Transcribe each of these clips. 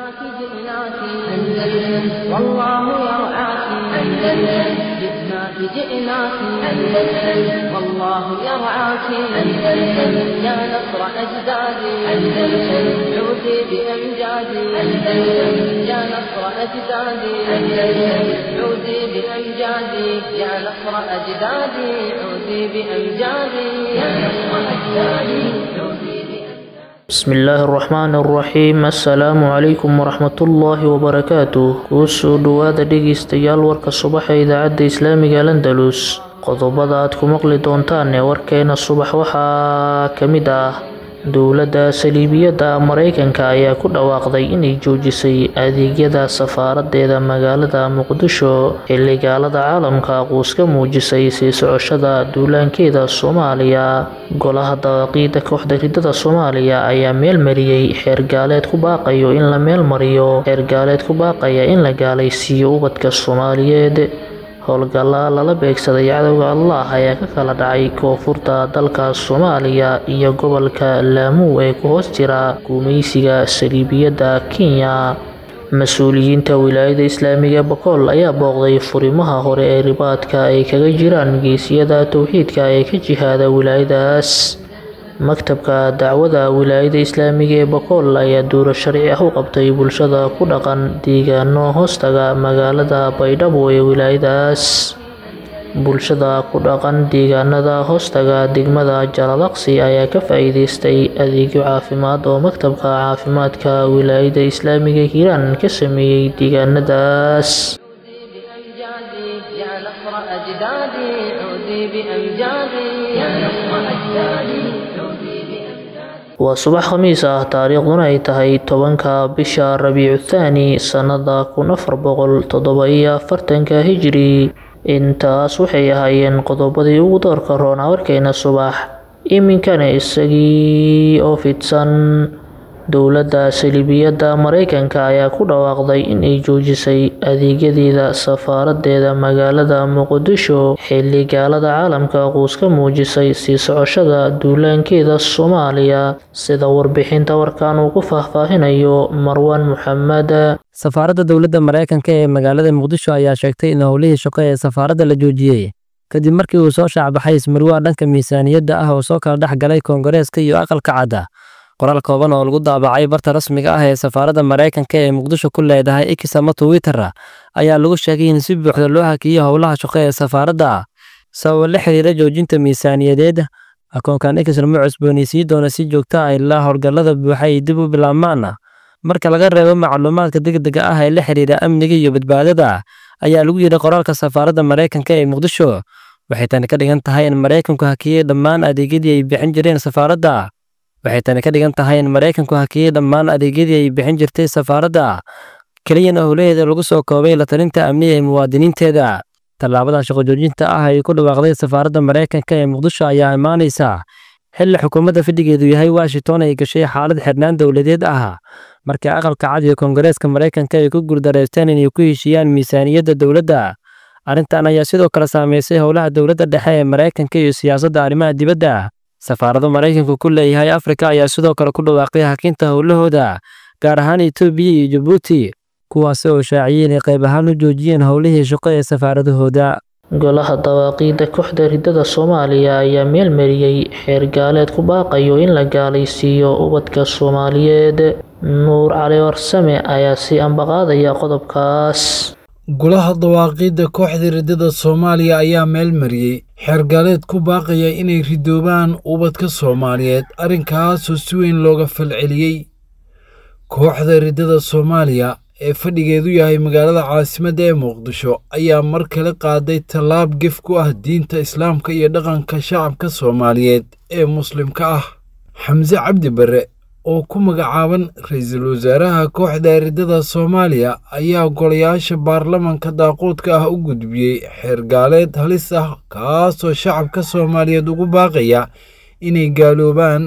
جئناك جئناك أندلس والله يرعاك أندلس جئناك جئناك أندلس والله يرعاك أندلس يا نصر أجدادي أندلس عودي بأمجادي أندلس يا نصر أجدادي أندلس عودي بأمجادي يا نصر أجدادي عودي بأمجادي يا نصر أجدادي عودي بأمجادي bismi illaahi araxmaani araxiim assalaamu calaykum waraxmatullaahi wabarakaatuh kuu soo dhowaada dhegeystayaal warka subaxa idaacadda islaamiga landalus qodobada aad ku maqli doontaan ee warkeena subax waxaa ka mid ah dowladda saliibiyadda mareykanka ayaa ku dhawaaqday inay joojisay adeegyada safaaradeeda magaalada muqdisho xilli gaalada caalamka quuska muujisay sii socoshada duulaankeeda soomaaliya golaha dawaaqiida kooxda ridada soomaaliya ayaa meel mariyey xeer gaaleed ku baaqayo in la meel mariyo xeer gaaleed ku baaqaya in la gaalaysiiyo ubadka soomaaliyeed howlgalla lala beegsaday cadowga allah ayaa ka kala dhacay koonfurta dalka soomaaliya iyo gobolka laamuu ee ku hoos jira guumeysiga saliibiyadda kenya mas-uuliyiinta wilaayada islaamiga bakool ayaa booqday furimaha hore ee ribaadka ay kaga jiraan geesiyada towxiidka ee ka jihaada wilaayadaas maktabka dacwada wilaayada islaamiga ee bakool ayaa duuro sharci ah u qabtay bulshada ku dhaqan deegaano hoostaga magaalada baydhabo ee wilaayadaas bulshada ku dhaqan deegaanada hoostaga degmada jalalaqsi ayaa ka faa-iideystay adeegyo caafimaad oo maktabka caafimaadka wilaayada islaamiga hiiraan ka sameeyey deegaanadaas بأمجادي يا نصر أجدادي عودي بأمجادي يا نصر أجدادي عودي بأمجادي waa subax khamiis ah taariikhduna ay tahay tobanka bisha rabiicu thaani sannada kun afar boqol toddoba iyo afartanka hijri intaas waxay ahaayeen qodobadii ugu doorka roonaa warkeena subax iminkana isagii oo fidsan dowladda saliibiyadda mareykanka ayaa ku dhawaaqday inay joojisay adeegyadeeda safaaradeeda magaalada muqdisho xilli gaalada caalamka quuska muujisay sii socoshada duulaankeeda soomaaliya sida warbixinta warkan uu ku faahfaahinayo marwan maxamed safaaradda dowladda maraykanka ee magaalada muqdisho ayaa sheegtay in howlihii shaqo ee safaaradda la joojiyey kadib markii uu soo shaacbaxay ismarwaa dhanka miisaaniyadda ah oo soo kala dhex galay koongareeska iyo aqalka cadda qoraal kooban oo lagu daabacay barta rasmiga ah ee safaaradda maraykanka ee muqdisho ku leedahay x ama twitter ayaa lagu sheegay in si buuxda loo hakiyey howlaha shaqo ee safaaradda sababo la xiriira joojinta miisaaniyadeed akoonkan x lama cusboonaysiin doona si joogta ah ilaa howlgallada buuxa ay dib u bilaabmaan marka laga reebo macluumaadka degdega ah ee la xiriira amniga iyo badbaadada ayaa lagu yidhi qoraalka safaaradda maraykanka ee muqdisho waxay tani ka dhigan tahay in maraykanku hakiyey dhammaan adeegyadii ay bixin jireen safaaradda waxay tani ka dhigan tahay in maraykanku hakiyey dhammaan adeegyadii ay bixin jirtay safaaradda keliyana howlaheeda lagu soo koobay la talinta amniga ee muwaadiniinteeda tallaabada shaqo joojinta ah ay ku dhawaaqday safaaradda maraykanka ee muqdisho ayaa imaanaysa xilli xukuumadda fadhigeedu yahay washington ay gashay xaalad xirnaan dowladeed ah markii aqalka cad iyo koongareeska maraykanka ay ku guuldareysteen inay ku heshiiyaan miisaaniyadda dowladda arrintan ayaa sidoo kale saameysay howlaha dowladda dhexe ee maraykanka iyo siyaasadda arrimaha dibadda safaarado maraykanku ku leeyahay afrika ayaa sidoo kale ku dhawaaqay hakinta howlahooda gaar ahaan etoobiya iyo jabuuti kuwaasi oo shaaciyey inay qayb ahaan u joojiyeen howlihii shaqo ee safaaradahooda golaha dawaaqiida kooxda ridada soomaaliya ayaa meel mariyey xeer gaaleed ku baaqayo in la gaalaysiiyo ubadka soomaaliyeed nuur cali warsame ayaa sii ambaqaadaya qodobkaas golaha dawaaqiidda kooxda ridada soomaaliya ayaa meel mariyey xeergaaleed ku baaqaya inay ridoobaan ubadka soomaaliyeed arrinkaasoo si weyn looga falceliyey kooxda ridada soomaaliya ee fadhigeedu yahay magaalada caasimadda ee muqdisho ayaa mar kale qaaday tallaab gef ku ah diinta islaamka iyo dhaqanka shacabka soomaaliyeed ee muslimka ah xamse cabdi barre oo ku magacaaban ra-iisul wasaaraha kooxda ridada soomaaliya ayaa golayaasha baarlamanka daaquudka ah u gudbiyey xeergaaleed halis ah kaasoo shacabka soomaaliyeed ugu baaqaya inay gaaloobaan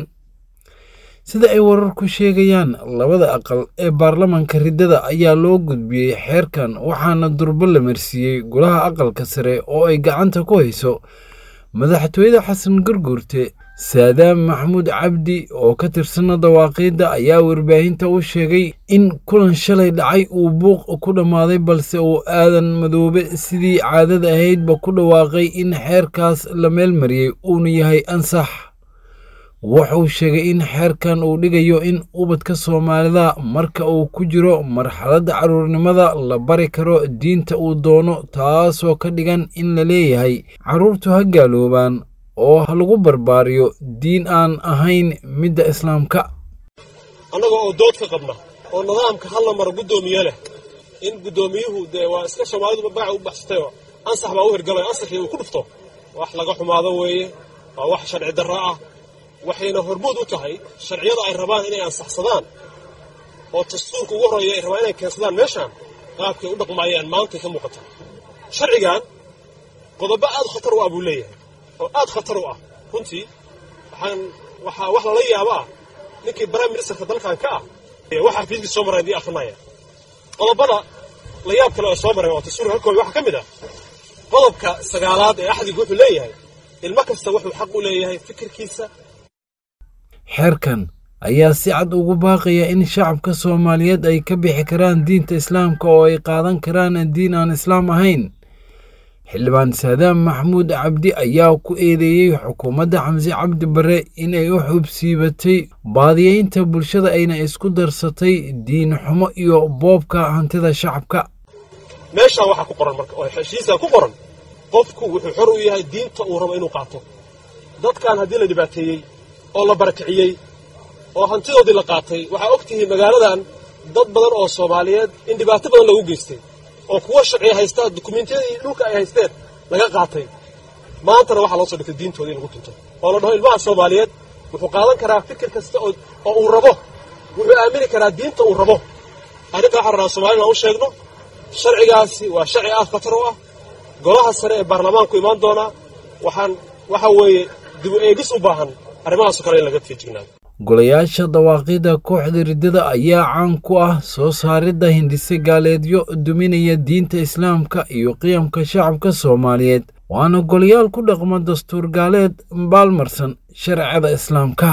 sida ay wararku sheegayaan labada aqal ee baarlamanka riddada ayaa loo gudbiyey xeerkan waxaana durbo la marsiiyey golaha aqalka sare oo ay gacanta ku hayso madaxtooyada xasan garguurte saadaam maxamuud cabdi oo ka tirsana dawaaqiidda ayaa warbaahinta u sheegay in kulan shalay dhacay uu buuq ku dhammaaday balse uu aadan madoobe sidii caadada ahaydba ku dhawaaqay in xeerkaas la meelmariyey uuna yahay ansax wuxuu sheegay in xeerkan uu dhigayo in ubadka soomaalida marka uu ku jiro marxaladda carruurnimada la bari karo diinta uu doono taasoo ka dhigan in la leeyahay carruurtu ha gaaloobaan oo ha lagu barbaariyo diin aan ahayn midda islaamka annaga oo dood ka qabna oo nidaamka halla mara guddoomiye leh in guddoomiyuhu dee waa iska soomaalidu magaca u baxsatayoo ansax baa u hirgalay ansaxii uu ku dhufto wax laga xumaado weeye waa wax sharci darro ah waxayna hormuud u tahay sharciyada ay rabaan inay ansaxsadaan oo dastuurka ugu horreeya ay rabaan inay keensadaan meeshaan qaabkay u dhaqmaayaan maantay ka muuqata sharcigan qodobo aad khatar u ah buu leeyahay oo aad khatar u ah runtii waxaan waxaa wax lala yaaba ah ninkii prime ministerka dalkan ka ah waxaa fiidkii soo maray haddii akrinaya qodobada la yaab kale oo soo maray oo dastuurka halkooda waxaa ka mid ah qodobka sagaalaad ee axdiga wuxuu leeyahay ilmo kasta wuxuu xaq u leeyahay fikirkiisa xeerkan ayaa si cad ugu baaqaya in shacabka soomaaliyeed ay ka bixi karaan diinta islaamka oo ay qaadan karaan diin aan islaam ahayn xildhibaan saadaam maxamuud cabdi ayaa ku eedeeyey xukuumadda xamse cabdi barre inay u xubsiibatay baadiyeynta bulshada ayna isku darsatay diin xumo iyo boobka hantida shacabka meeshaan waxaa ku qoran marka oo heshiisaa ku qoran qofku wuxuu xor u yahay diinta uu rabo inuu qaato dadkan haddii la dhibaateeyey oo la barakiciyey oo hantidoodii la qaatay waxaa og tihiin magaaladan dad badan oo soomaaliyeed in dhibaato badan lagu geystay oo kuwa sharciya haystaa dukumentiyadii dhulka ay haysteen laga qaatay maantana waxaa loo soo dhigtay diintooda in lagu tunto oo la dhaho ilmaha soomaaliyeed wuxuu qaadan karaa fikir kasta oo uu rabo wuxuu aamini karaa diinta uu rabo arrinta waxaan rabnaa soomaalida aan u sheegno sharcigaasi waa sharci aad khatar u ah golaha sare ee baarlamaanku imaan doonaa waxaan waxa weeye dib u eegis u baahan arrimahaasoo kale in laga feejignaado golayaasha dawaaqida kooxda riddada ayaa caan ku ah soo saaridda hindhise gaaleedyo duminaya diinta islaamka iyo qiyamka shacabka soomaaliyeed waana golayaal ku dhaqma dastuur gaaleed baalmarsan sharciyada islaamka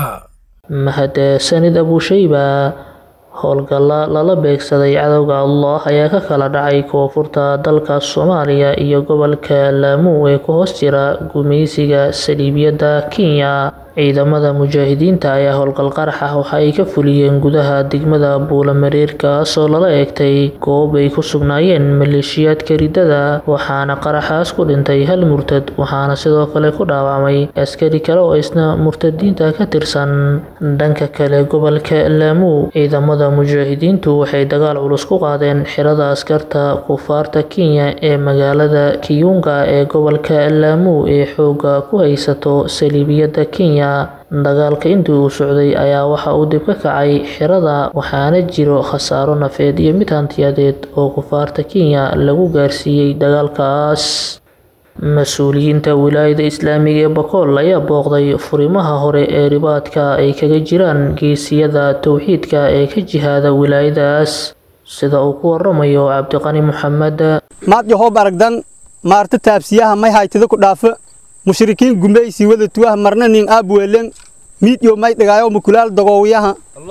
mahadsanid abuushayba howlgalla lala beegsaday cadowga allah ayaa ka kala dhacay koonfurta dalka soomaaliya iyo gobolka laamuu ee ku hoos jira gumaysiga saliibiyadda kenya ciidamada mujaahidiinta ayaa howlgal qarax ah waxa ay ka fuliyeen gudaha degmada buulamareer kaasoo lala eegtay goob ay ku sugnaayeen maleeshiyaadka riddada waxaana qaraxaas ku dhintay hal murtad waxaana sidoo kale ku dhaawacmay askari kale oo isna murtadiinta ka tirsan dhanka kale gobolka laamuu ciidamada mujaahidiintu waxay dagaal culus ku qaadeen xirada askarta kufaarta kenya ee magaalada kiyunga ee gobolka laamuu ee xooga ku haysato saliibiyadda kenya dagaalka intii uu socday ayaa waxa uu dib ka kacay xirada waxaana jiro khasaaro nafeed iyo mid hantiyadeed oo kufaarta kenya lagu gaarsiiyey dagaalkaas mas-uuliyiinta wilaayada islaamiga ee bakool ayaa booqday furimaha hore ee ribaadka ay kaga jiraan geesiyada towxiidka ee ka jihaada wilaayadaas sida uu ku waramayo cabdiqani maxamed maad yahoob aragdan maarta taabsiyaha may haytida ku dhaafa mushrikiin gumaysi wada tuwaha marna nin aabweelen miidyo may dhigaayo mukulaal dagoowiyaha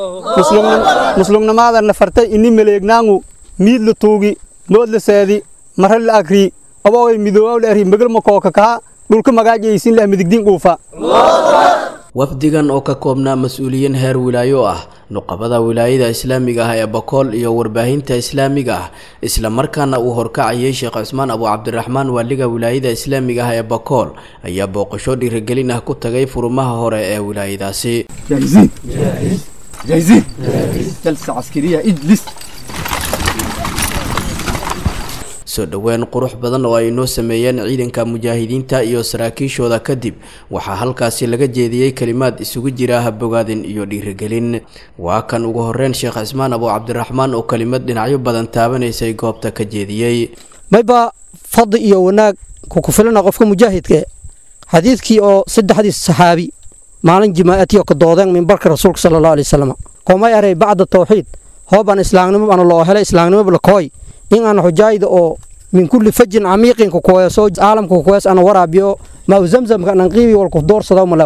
muslumnamaada nafartay ini maleegnaangu miid la tuugi mood la seedi marra la agri aboogay midoowaw la eri magal makooka kaha dhulka magaajaysin leh midigdiin dhuufa wafdigan oo ka koobnaa mas-uuliyiin heer wilaayo ah nuqabada wilaayada islaamiga ah ee bakool iyo warbaahinta islaamiga ah isla markaana uu horkacayay sheekh cusmaan abu cabdiraxmaan waaliga wilaayada islaamiga ah ee bakool ayaa booqasho dhiirigelin ah ku tagay furumaha hore ee wilaayadaasi soo dhoweyn qurux badan oo ay noo sameeyeen ciidanka mujaahidiinta iyo saraakiishooda kadib waxaa halkaasi laga jeediyey kelimaad isugu jira habogaadin iyo dhiirigelin waa kan ugu horeyn sheekh cismaan abu cabdiraxmaan oo kelimad dhinacyo badan taabanaysay goobta ka jeediyey mayba fadli iyo wanaag kukufilana qofka mujaahidka xadiidkii oo saddexdii saxaabi maalin jimaa'atiyo ka doodeen mimbarka rasuulka sala allahu alay wasalam koomay aray bacda tawxiid hoobaan islaamnimo baan loo helay islaamnimo lakooy in aan xujaayda oo min kulli fajin camiiqin kukuweeso caalamka kukuwees ana waraabiyo maa zamzamka anan qiibi walku doorsado malawar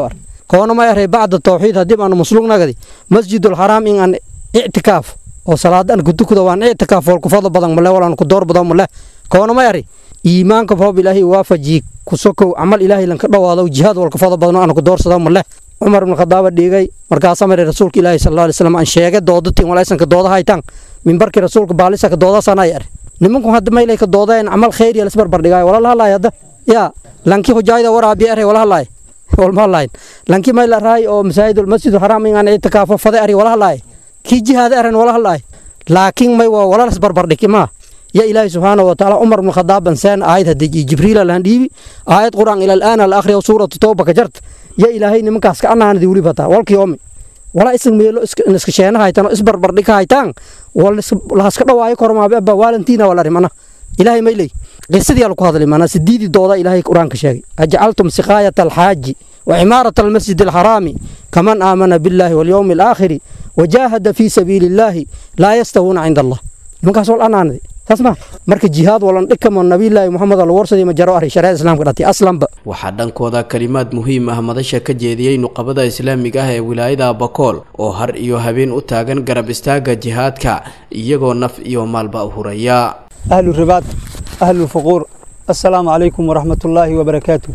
koona may aray bacda tawxiid haddii aanu muslugnagadi masjidul xaraam in aan ictikaaf oo salaadan kutukuda waan ictikaaf wal ku fadlo badan male walaan ku door badan male koona may ari iimaanka roob ilaahay waafaji ku sokow camal ilaahay lanka dhawaado jihaad wal ku fadlo badan aan ku doorsado male cumar ibn khadaaba dhigay markaasaa maray rasuulka ilaahi sal alay slam aan sheegay doodatiin walaysanka dooda haytaan mimbarkii rasuulka baalisa ka doodaasaan ay ar nimanku hadda maylay ka doodeen camal khayr yal isbarbar dhigaayo wala lahalaay hadda yaa lanki hujaayda waraabi aray wala halaay walma halaay lanki mayla raay oo masaajidul masjidul xaraam in aan itikaafo fade ari wala halaay kii jihaada aran wala halaay laakiin may waa wala isbarbar dhigi maa يا إلهي سبحانه وتعالى عمر بن الخطاب إنسان آية هدي جبريل الهنديبي آية قرآن إلى الآن الآخر وسورة التوبة كجرت يا إلهي نمك أسك أنا أنا ديولي بتا والك يومي ولا اسم ميلو اسك نسك شينا هايتان اسبر بردك هايتان ولا لا اسك دواي كرما بابا والنتينا ولا رمنا إلهي ميلي قصدي على هذا لما أنا سديدي دودا إلهي قرآن كشاي أجعلتم سقاية الحاج وعمارة المسجد الحرام كمن آمن بالله واليوم الآخر وجاهد في سبيل الله لا يستوون عند الله نمك أسول أنا أنا tasma marka jihaad walan dhikamo nabiyullaahi moxamed al warsadii ma jaro aray shariicada islaamka dhatay aslanba waxaa dhankooda kalimaad muhiim ah madasha ka jeediyey nuqabada islaamiga ah ee wilaayada bakool oo har iyo habeen u taagan garab istaaga jihaadka iyagoo naf iyo maalba huraya ahlu ribaad ahlu fuquur assalaamu calaykum waraxmatullaahi wabarakaatu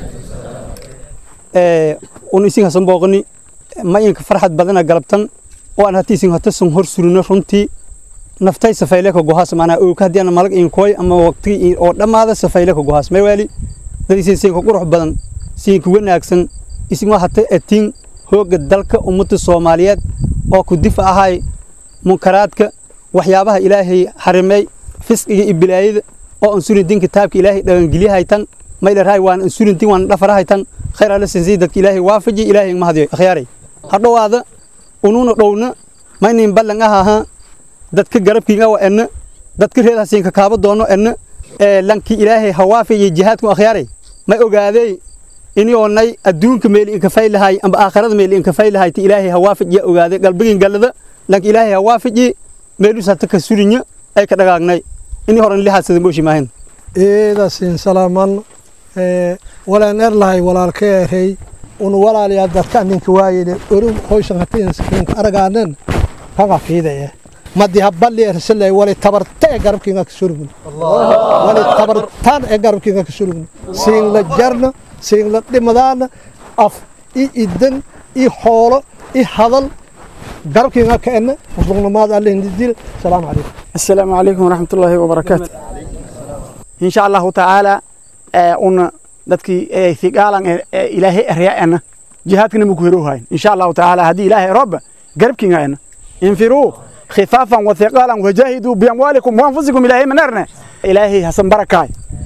un isin hasan booqani ma inka farxad badana galabtan oo aan hati isin hata sun hor surino runtii naftay safayle ka gohaas maanaa oog haddii aan malag inkooy ama waqti oo dhammaada safayle ka gohaas may waali dad isin siin ka qurux badan siin ka wanaagsan isin waa hata atiin hooga dalka ummadda soomaaliyeed oo ku difa ahay munkaraadka waxyaabaha ilaahay xarimay fisqiga iyo bilaayada oo aan surin din kitaabka ilaahay dhagangelyahaytan mayla raay waan aan surin din waan dhafarahaytan khayr alla sinsi dadka ilaahay waafaji ilaahay ma hadiyo akhyaaray hadhowaada unuuna dhowna maynin ballan ah ahaa dadka garabkiinga waa enna dadka reed hasiin ka kaaba doono enna ee lankii ilaahay hawaafi iyo jihaadku akhyaaray ma ogaadey inioonay adduunka meeli inka faylahay amba aakhirada meeli inka faylahay ti ilaahay hawaafij ya ogaaday galbigin gallada lanka ilaahay hawaafiji meelus hata ka surinya ay ka dhagaagnay ini horan lihaasada mooshi maahin eedasiin salaaman walaan erlahay walaalka erey un walaalayaa dadka ninka waayele orum hoysan hatiinka aragaanen kaga fiidaya madi habali ersalay wali tabarta ee garabkiinga ka surugni wali tabartaan ee garabkiinga ka surugni siin la jarna siin la dhimadaana af i idan i xoolo i hadal garabkiinga ka ena muslugnamaad allihindidil salaamu calaykum السلام عليكم ورحمة الله وبركاته إن شاء الله تعالى أن dadkii ثقالا إلهي أرياءنا جهادنا مكهروها إن شاء الله تعالى هذه إلهي رب قربكنا أنا انفروا خفافا وثقالا وجاهدوا بأموالكم وأنفسكم إلهي منارنا إلهي حسن بركاي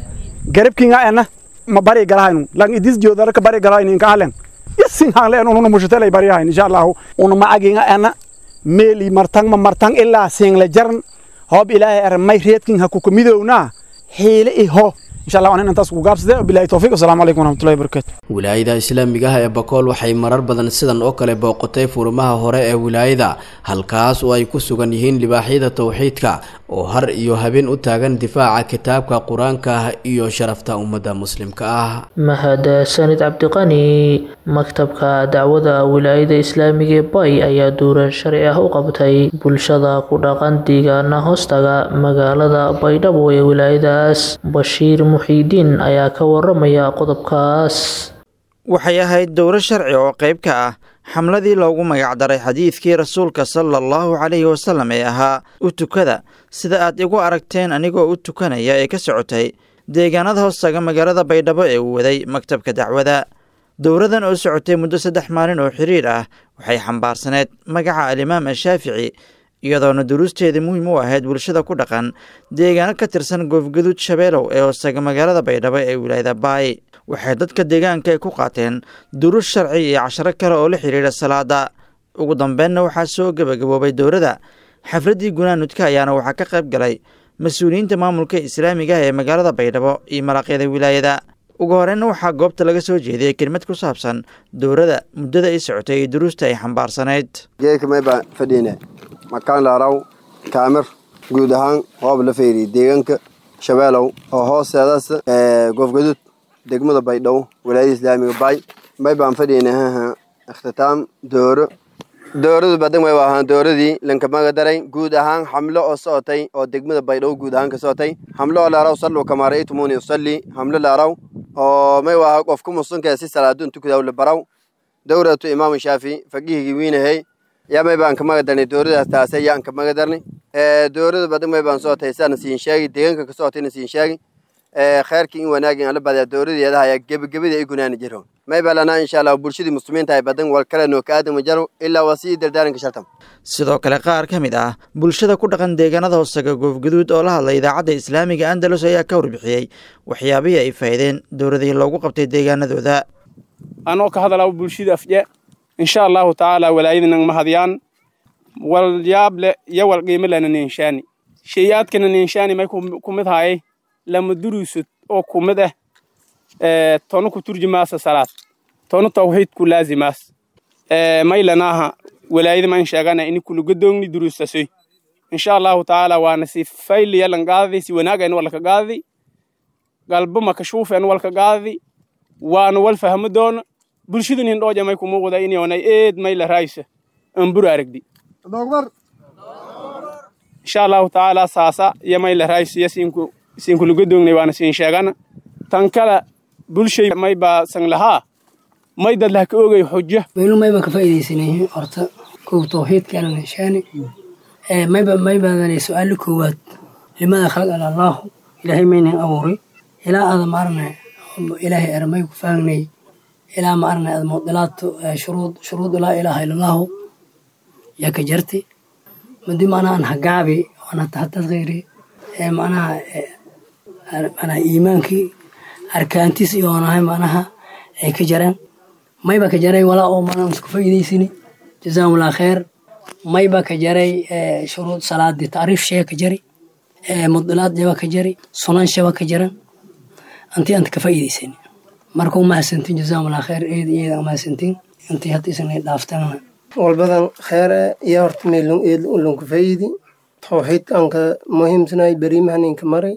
قربكنا أنا ما بري قراين لان إديس جو ذلك بري قراين إن كهلن يسين هالين أنو مشتلي بريها إن شاء الله أنو ما أجينا أنا ميلي مرتان ما مرتان إلا سين لجرن هوب إلهي أرمي ريتكين هكو كميدونا حيل إيهو إن شاء الله أنا أنتاس وقابس بالله توفيق والسلام عليكم ورحمة الله وبركاته wilaayada islaamiga ah ee bakool waxay marar badan sidan oo kale booqatay furimaha hore ee wilaayada halkaas oo ay ku sugan yihiin libaaxyada towxiidka oo har iyo habeen u taagan difaaca kitaabka qur-aanka ah iyo sharafta ummadda muslimka ah mahadsanid cabdiqani maktabka dacwada wilaayada islaamiga ee bay ayaa duuran sharci ah u qabtay bulshada ku dhaqan deegaana hoostaga magaalada baydhabo ee wilaayadaas bashiir muxiidiin ayaa ka waramaya qodobkaas waxay ahayd dowro sharci oo qayb ka ah xamladii loogu magacdaray xadiidkii rasuulka sala allahu calayhi wasallam ee ahaa u tukada sida aad igu aragteen anigoo u tukanaya ee ka socotay deegaanada hoostaga magaalada baydhabo ee uu waday maktabka dacwada dowradan oo socotay muddo saddex maalin oo xiriir ah waxay xambaarsaneed magaca alimaam ashaafici iyadoona duruusteeda muhiim u ahayd bulshada ku dhaqan deegaano ka tirsan goofgaduud shabeelow ee hoostaga magaalada baydhabo ee wilaayada baay waxay dadka deegaanka ay ku qaateen duruus sharci iyo casharo kale oo la xidhiidha salaada ugu dambeynna waxaa soo gebagaboobay dowrada xafladdii gunaanudka ayaana waxaa ka qayb galay mas-uuliyiinta maamulka islaamiga ah ee magaalada baydhabo iyo malaaqyada wilaayada ugu horeyna waxaa goobta laga soo jeediyey kelmad ku saabsan dowrada muddada ay socotay iyo duruusta ay xambaarsanayd geedka mayba fadhiine makaan laaraw kaamir guud ahaan hoob la feeriye deegaanka shabeelow oo hoosteedaas goofgaduud degmada baydhabo walaayada islaamiga baay may baan fadhiyna haha ikhtitaam dooro dooradu badan way ahaan dooradii lankamaga daray guud ahaan xamlo oo socotay oo degmada baydhabo guud ahaan ka socotay xamlo oo laaraw sallu kamaa ra'aytumuuni usalli xamlo laaraw oo may waaha qofku musunka si salaadu intu kudaw la baraw dowratu imaamu shaafi faqihigii wiinahay yaa may baan kamaga darnay dooradaas taase yaan kamaga darnay doorada badan may baan socotay saana siin sheegi deegaanka ka socotayna siin sheegi khayrkii in wanaagin ala badaa dowradeeda ayaa gebagabadii ay gunaani jiro may balana insha allah bulshadii muslimiinta ay badan wal kale noo ka aadama jaro ilaa waa sii dardaaranka shartam sidoo kale qaar ka mid ah bulshada ku dhaqan deegaanada hoosaga goofguduud oo la hadlay idaacadda islaamiga andalus ayaa ka warbixiyey waxyaabihii ay faa'iideen dowladihii loogu qabtay deegaanadooda anoo ka hadalaa bulshada afje insha allahu tacaala walaayadinan mahadiyaan wal yaab le iyo wal qiimo lena ninshaani sheeyaadkana ninshaani may ku mid haayay lama durusud oo ku mid ah tono ku turjumaasa salaad tono tawxiid ku laazimaas maylanaaha walaayada man sheegana ini kulugadoogni durusasoy insha allahu tacaala waana si fayliya lan qaadadi si wanaagan walka qaadadi galbo makashuufen walka qaadadi waana wal fahmo doona bulshadun hindhooja may kumuuqda inyoonay eed mayla raaysa ambur aragdi insha allahu tacaala saasa iyo mayla raaysa iyo sinku siinkulugadoognay waana siin sheegana tan kale bulshay may baa san lahaa may dad lah ka ogay xujo waynu mayba ka faa'iidaysanay horta kow tawxiidkaana nishaani mayba maybaadana su-aalo koowaad limada khalaqana allaahu ilaahay maynan abuuray ilaa aada maarna ilaahay ermay ku faagnay ilaa maarna aada mudilaatu shuruud shuruud laa ilaaha ila allaahu yaa ka jartay madi macnaha an hagaabi ana tahatad khayri macnaha macnaha iimaankii arkaantiis iyo onahay macnaha ay ka jareen mayba ka jaray walaa oo mana isku faa'iidaysini jazaahumullah kheer mayba ka jaray shuruud salaadii tacriif shee ka jari mudilaad jaba ka jari sunan shaba ka jaran antii anta ka faa'iidaysani marka u mahadsantiin jazaahumullah kheer eed iyada mahadsantiin intii hadda isna dhaaftana walbadan kheere iyo horta meelon eed ulonka faa'iidi tawxiidkanka muhiimsanay berimahaninka maray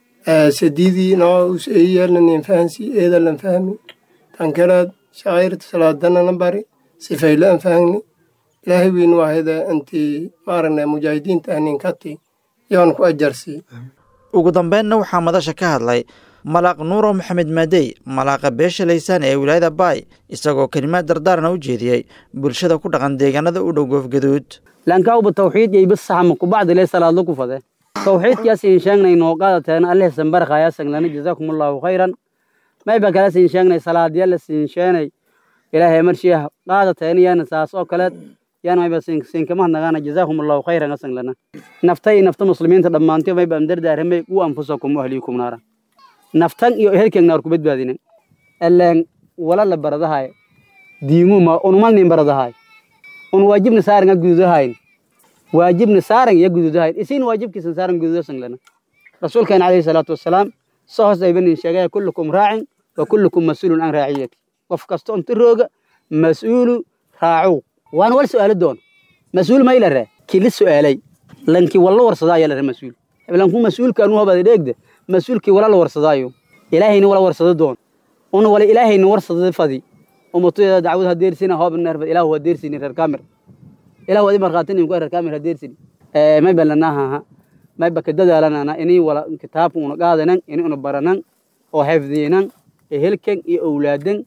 sadiidii noo us eeyaalnanin fahansi eedalan fahmi tankalaad shacairta salaadanana bari sifayla an fahni ilaahay weyn waahida anti maaragna mujaahidiinta ahninkati yoon ku ajarsi ugu dambeynna waxaa madasha ka hadlay malaaq nuuro maxamed maadey malaaqa beesha laysaan ee wilaayada baay isagoo kelimaad dardaarna u jeediyey bulshada ku dhaqan deegaanada u dhow goofgaduud lankauba tawxiid yaybasahama kubacdile salaadlo ku fade tawxiidkaas in sheegnay noo qaadateen alleh sambarkhaya sanglana jazaakumullahu khayran mayba kala siin sheegnay salaadyala siin sheenay ilaahay marshiya qaadateen yaana saas oo kale yaana mayba siinkama nagaana jazaakumullahu khayran asanglana naftay nafta muslimiinta dhammaantiyo mayba amdardaaramay u anfusakum ahliikum naara naftan iyo ehelkeeg naar ku badbaadinen eleen wala la baradahay diinguma unumalnin baradahay un waajibna saaran gududahayn waajibna saaran ya gududahayn isin waajibkiisan saaran gududasanglana rasuulkeena calayhi salaatu wasalaam soo hoos aybanin sheegaya kullukum raacin wa kullukum mas-uulun can raaciyati qof kasta unta rooga mas-uulu raacow waana wal su'aalo doon mas-uul mayla ree kili su'aalay lankii walla warsada ayaa la ree mas-uul lanku mas-uulka anu habada dheegda mas-uulkii wala la warsadaayo ilaahayna wala warsado doon una wala ilaahayna warsada fadi umatudeeda dacwad hadeersina hoob nerfad ilahu hadeersini reer kaamir ilahu adi markhaatinin ku reer kaamir hadeersini mayba lanahaha mayba ka dadaalanana inay wala kitaabka una qaadanan ini una baranan oo xifdiinan ehelkan iyo owlaadan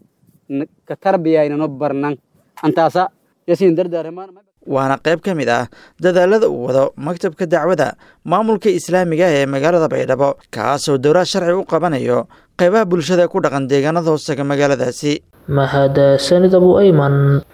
ka tarbiyaynano barnan antaasa yasiin dardaaramaan waana qayb ka mid ah dadaalada uu wado maktabka dacwada maamulka islaamiga ee magaalada baydhabo kaasoo dowlad sharci u qabanayo qaybaha bulshada ku dhaqan deegaanada hoosega magaaladaasi mahadsanid abu ayman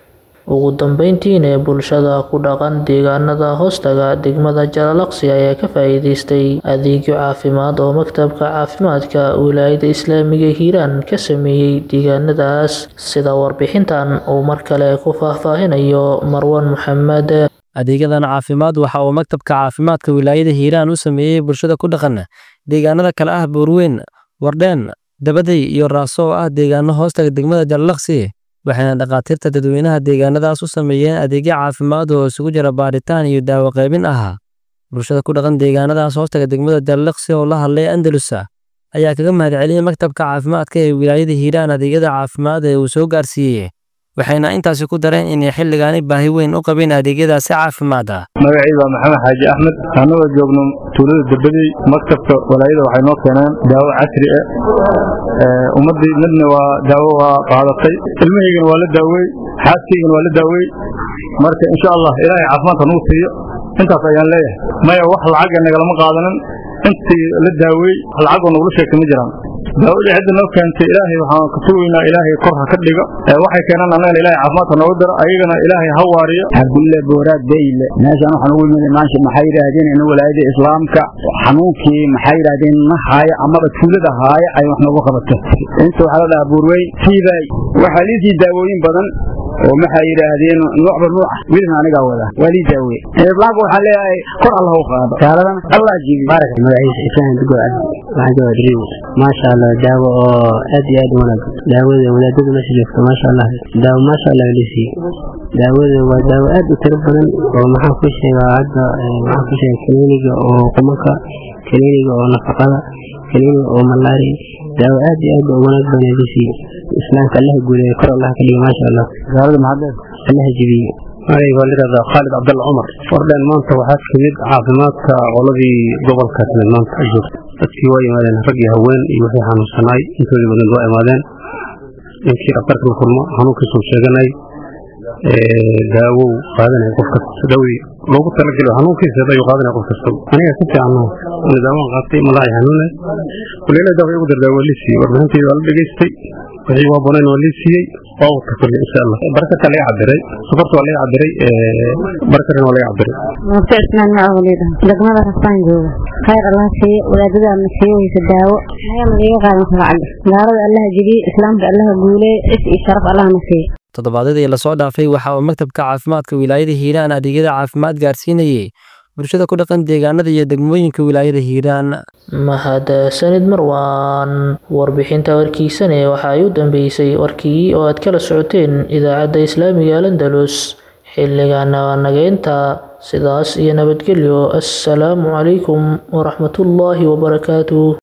ugu dambeyntiina ee bulshada ku dhaqan deegaanada hoostaga degmada jalalaqsi ayaa ka faa'iidaystay adeegyo caafimaad oo maktabka caafimaadka wilaayada islaamiga hiiraan ka sameeyey deegaanadaas sida warbixintan uu mar kale ku faahfaahinayo marwan maxamed adeegyadan caafimaad waxa uu maktabka caafimaadka wilaayada hiiraan u sameeyey bulshada ku dhaqan deegaanada kale ah buurweyn wardheen dabaday iyo raaso oo ah deegaano hoostaga degmada jalalaqsi waxayna dhakhaatiirta dadweynaha deegaanadaas u sameeyeen adeegyo caafimaad oo isugu jira baadhitaan iyo daawo qaybin ahaa bulshada ku dhaqan deegaanadaas hoostaga degmada jalalaqsi oo la hadlay andalusa ayaa kaga mahadceliyey maktabka caafimaadka ee wilaayada hiiraan adeegyada caafimaad ee uu soo gaarsiiyey waxayna intaasi ku dareen inay xilligaani baahi weyn u qabeen adeegyadaasi caafimaad ah magacayda waa maxamed xaaji axmed annagoo joogno tuulada darbadey maktabka walaayada waxay noo keeneen daawo casri ah ummaddii midna waa daawo waa qaadatay ilmahaygana waa la daawey xaaskaygana waa la daawey marka insha allah ilaahay caafimaadka nagu siiyo intaas ayaan leeyahay maya wax lacaga nagalama qaadanin intii la daawey lacagoo nagula sheegtay ma jiraan daawadii cidda noo keentay ilaahay waxaan ka sugaynaa ilaahay kor ha ka dhigo waxay keenaan annagana ilaahay caafimaadka nooga daro ayagana ilaahay ha waariyo cabdulle booraad beyle meeshaan waxaan ugu yimid maasha maxay yidhaahdeen in walaayada islaamka xanuunkii maxay yidhaahdeen na haaya amaba tuulada haaya ay wax noogu qabato inta waxaa la dhahaa buurweyn siibay waxaa liisii daawooyin badan oo maxay yidhaahdeen noocba nooc ah wilna anigaa wada waa lii daawe islaamka waxaan leeyahay kor allah u qaado gaaladana allah jibi magaciisa isaan dugo cabdi waxaan joogaa dariiw maasha allah daawo oo aad iyo aad u wanaagsan daawada wadaadada meesha joogta maasha allah daawo maasha allah lisiiye daawada waa daawo aad u tiro badan oo maxaan ku sheegaa hadda maxaan ku sheegaa kaniiniga oo qumanka kaniiniga oo nafaqada kaniiniga oo malaari daawo aad iyo aad u wanaag badan lisiiye islaamka allaha guuleeya kor allah ka dhiga maasha allah gaalada maxaad allaha jibiye magayga waa layidhahdaa khaalid cabdalla cumar fordhen maanta waxaa timid caafimaadka qoladii gobolka timid maanta joogta dadkii waa yimaadeen rag iyo haween iyo wixii xanuunsanaay intoodii badan waa imaadeen ninkii dhakhtarka la kulmo xanuunkiisuu sheeganay daawow qaadanaya qof kasta dawii loogu talagelo xanuunkiisa ayuu qaadanaya qof kasta aniga si fiican ana daawaan qaatay malaaci xanuune kuleela daawa igu dardaa waa lii siiyey warbixintayda waa la dhegaystay wixii waa bonayn waa lii siiyey waa wata kulli insha allah barakarka laga cabiray sokorta waa laga cabiray barakarkana waa laga cabiray mufti cismaan macawliida degmada rasaan jooga khayr allah siiye wadaadada ama siiye weysa daawo maya ma liiga qaadan karo cagga gaalada allaha jebiye islaamka allaha guuleeye cis iyo sharaf allahna siiye toddobaadyadii lasoo dhaafay waxa uu maktabka caafimaadka wilaayada hiiraan adeegyada caafimaad gaarsiinayay bulshada ku dhaqan deegaanada iyo degmooyinka wilaayada hiiraan mahadsanid marwaan warbixinta warkiisane waxa ay u dambeysay warkii oo aad kala socoteen idaacadda islaamiga landalus xilligaana waa nageynta sidaas iyo nabadgelyo assalaamu calaykum waraxmatullaahi wabarakaatuh